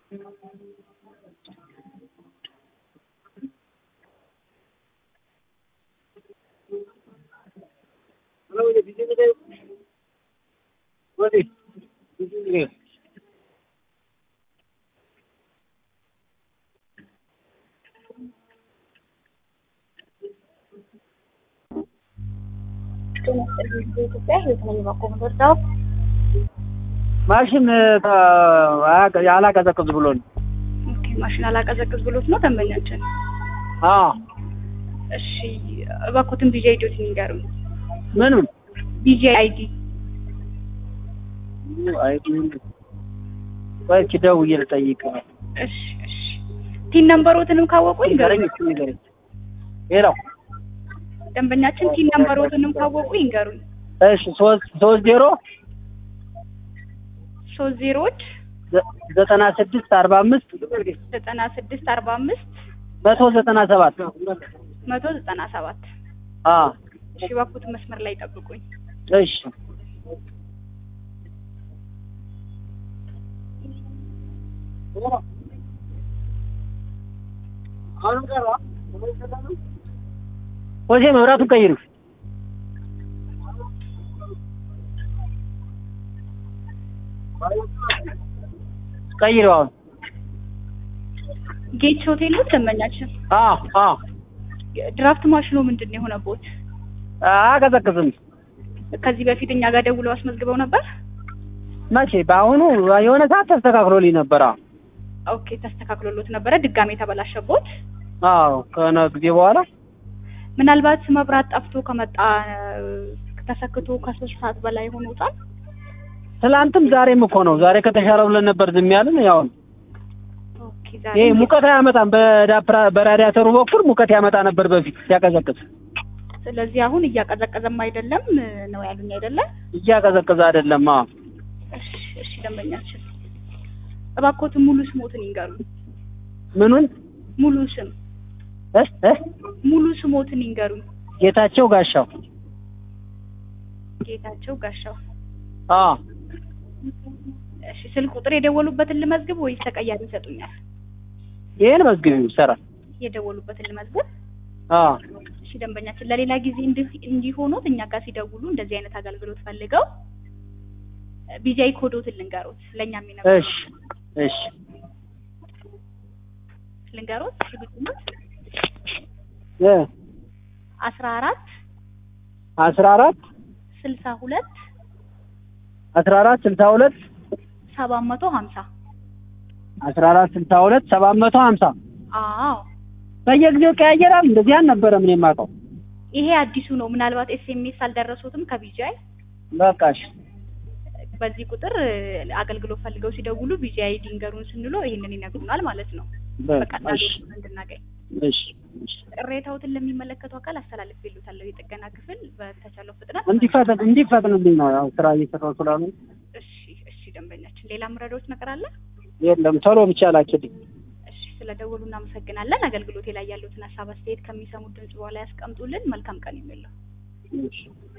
በኢትዮጵያ ህይወት ነኝ ባቆም ወርዳው ማሽን አላቀዘቅዝ ብሎ ነው። ኦኬ ማሽን አላቀዘቅዝ ብሎት ነው ደንበኛችን። አዎ እሺ እባክዎትን ቢጂ አይዲዎት ይንገሩኝ። ምኑን ቢጂ አይዲ ወይ እስኪ ደውዬ ልጠይቅ። እሺ እሺ ቲን ነምበሮትንም ካወቁ ንገረኝ ይንገሩኝ። እስኪ ንገረኝ። ሌላው ደንበኛችን ቲን ነምበሮትንም ካወቁ ይንገሩኝ። እሺ ሶስት ሶስት ዜሮ ሶስት ዜሮዎች ዘ- ዘጠና ስድስት አርባ አምስት ዘጠና ስድስት አርባ አምስት መቶ ዘጠና ሰባት መቶ ዘጠና ሰባት አዎ እሺ እባክዎትን መስመር ላይ ጠብቁኝ። እሺ ወዜ መብራቱን ቀይሩ። ቀይሩ አሁን። ጌች ሆቴል ነው ደንበኛችን። አዎ አዎ ድራፍት ማሽኑ ምንድን ነው የሆነቦት? አቀዘቅዝም። ከዚህ በፊት እኛ ጋር ደውለው አስመዝግበው ነበር። መቼ? በአሁኑ የሆነ ሰዓት ተስተካክሎልኝ ነበር። አዎ ኦኬ ተስተካክሎሎት ነበረ። ድጋሜ ተበላሸቦት። አዎ ከሆነ ጊዜ በኋላ ምናልባት መብራት ጠፍቶ ከመጣ ተሰክቶ ከሶስት ሰዓት በላይ ሆኖታል። ትላንትም ዛሬም እኮ ነው። ዛሬ ከተሻለ ብለን ነበር ዝም ያልን። ያው ኦኬ ዛሬ ይሄ ሙቀት አያመጣም። በዳፕራ- በራዲያተሩ በኩል ሙቀት ያመጣ ነበር በፊት ሲያቀዘቅዝ። ስለዚህ አሁን እያቀዘቀዘም አይደለም ነው ያሉኝ አይደለም? እያቀዘቀዘ አይደለም። አዎ እሺ እሺ ደንበኛችን እባክዎትን ሙሉ ስሞትን ይንገሩኝ። ምኑን ሙሉ ስም እ እ ሙሉ ስሞትን ይንገሩኝ። ጌታቸው ጋሻው። ጌታቸው ጋሻው። አዎ እሺ ስልክ ቁጥር የደወሉበትን ልመዝግብ ወይስ ተቀያሪ ይሰጡኛል? ይሄን መዝግቢው ይሰራል። የደወሉበትን ልመዝግብ። አዎ እሺ ደንበኛችን ለሌላ ጊዜ እንዲህ እንዲሆኑት እኛ ጋር ሲደውሉ እንደዚህ አይነት አገልግሎት ፈልገው ቢጃይ ኮዶትን ልንገሮት ለእኛ የሚነግሩ እሺ እሺ ልንገሮት እሺ ግጥሙት እ አስራ አራት አስራ አራት ስልሳ ሁለት አስራ አራት ስልሳ ሁለት ሰባት መቶ ሀምሳ አስራ አራት ስልሳ ሁለት ሰባት መቶ ሀምሳ አዎ በየጊዜው ቀያየራል። እንደዚህ አልነበረም እኔ የማውቀው። ይሄ አዲሱ ነው። ምናልባት ኤስኤምኤስ አልደረሱትም ከቢጃይ በቃ እሺ በዚህ ቁጥር አገልግሎት ፈልገው ሲደውሉ ቢጂአይ ዲንገሩን ስንሎ ይሄንን ይነግሩናል ማለት ነው። በቃ በቀላሉ እሺ እንድናገኝ እሺ እሺ ቅሬታዎትን ለሚመለከተው አካል አስተላልፍ ይሉታለሁ። የጥገና ክፍል በተቻለው ፍጥነት እንዲፈጥን እንዲፈጥንልኝ ነው ያው ስራ እየሰራሁ ስላሉ። እሺ እሺ ደንበኛችን ሌላ ምረዳዎች ነገር አለ? የለም ቶሎ ብቻ ላኪልኝ። እሺ ስለደወሉ እናመሰግናለን። አገልግሎቴ ላይ ያሉትን ሀሳብ አስተያየት ከሚሰሙት ድምጽ በኋላ ያስቀምጡልን። መልካም ቀን የሚለው እሺ